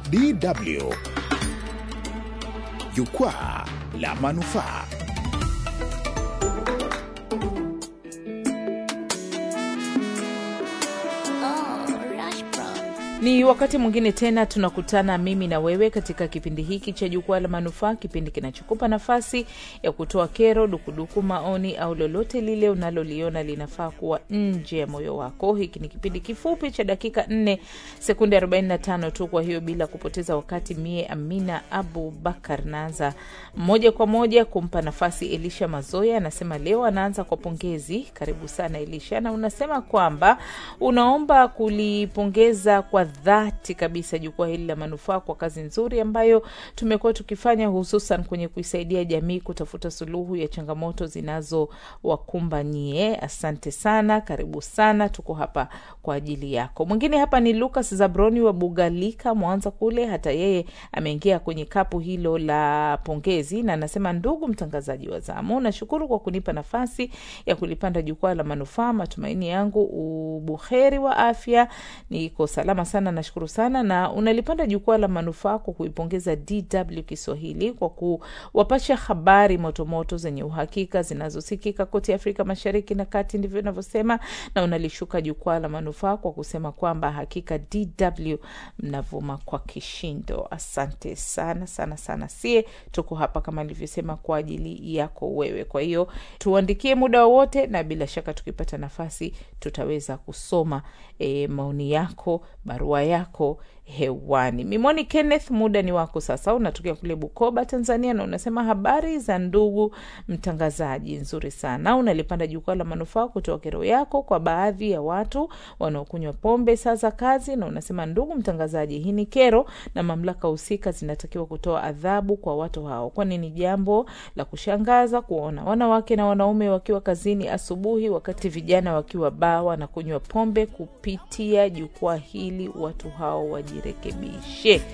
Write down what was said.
DW Jukwaa la Manufaa. Ni wakati mwingine tena tunakutana mimi na wewe katika kipindi hiki cha Jukwaa la Manufaa, kipindi kinachokupa nafasi ya kutoa kero, dukuduku, maoni au lolote lile unaloliona linafaa kuwa nje ya moyo wako. Hiki ni kipindi kifupi cha dakika 4 sekunde 45 tu. Kwa hiyo bila kupoteza wakati, mie Amina Abu Bakar naanza moja kwa moja kumpa nafasi Elisha Mazoya. Anasema leo anaanza kwa pongezi. Karibu sana Elisha, na unasema kwamba unaomba kulipongeza kwa dhati kabisa jukwaa hili la manufaa kwa kazi nzuri ambayo tumekuwa tukifanya hususan kwenye kuisaidia jamii kutafuta suluhu ya changamoto zinazowakumba nyie. Asante sana, karibu sana, tuko hapa kwa ajili yako. Mwingine hapa ni Lucas Zabroni wa Bugalika, Mwanza kule. Hata yeye ameingia kwenye kapu hilo la pongezi na anasema, ndugu mtangazaji wa zamu, nashukuru kwa kunipa nafasi ya kulipanda jukwaa la manufaa. Matumaini yangu ubuheri wa afya, niko salama sana nashukuru sana na unalipanda jukwaa la manufaa kwa kuipongeza DW Kiswahili kwa kuwapasha habari motomoto zenye uhakika zinazosikika kote Afrika Mashariki na Kati, ndivyo inavyosema, na unalishuka jukwaa la manufaa kwa kusema kwamba hakika DW mnavuma kwa kishindo. Asante sana sana sana, sie tuko hapa kama nilivyosema kwa ajili yako wewe. Kwa hiyo tuandikie muda wowote, na bila shaka tukipata nafasi tutaweza kusoma e, maoni yako barua yako hewani. Mimoni Kenneth, muda ni wako sasa. Unatokea kule Bukoba, Tanzania, na unasema habari za ndugu mtangazaji, nzuri sana. Unalipanda jukwaa la manufaa kutoa kero yako kwa baadhi ya watu wanaokunywa pombe saa za kazi, na unasema ndugu mtangazaji, hii ni kero na mamlaka husika zinatakiwa kutoa adhabu kwa watu hao, kwani ni jambo la kushangaza kuona wanawake na wanaume wakiwa kazini asubuhi, wakati vijana wakiwa baa wanakunywa pombe. Kupitia jukwaa hili watu hao wajirekebishe.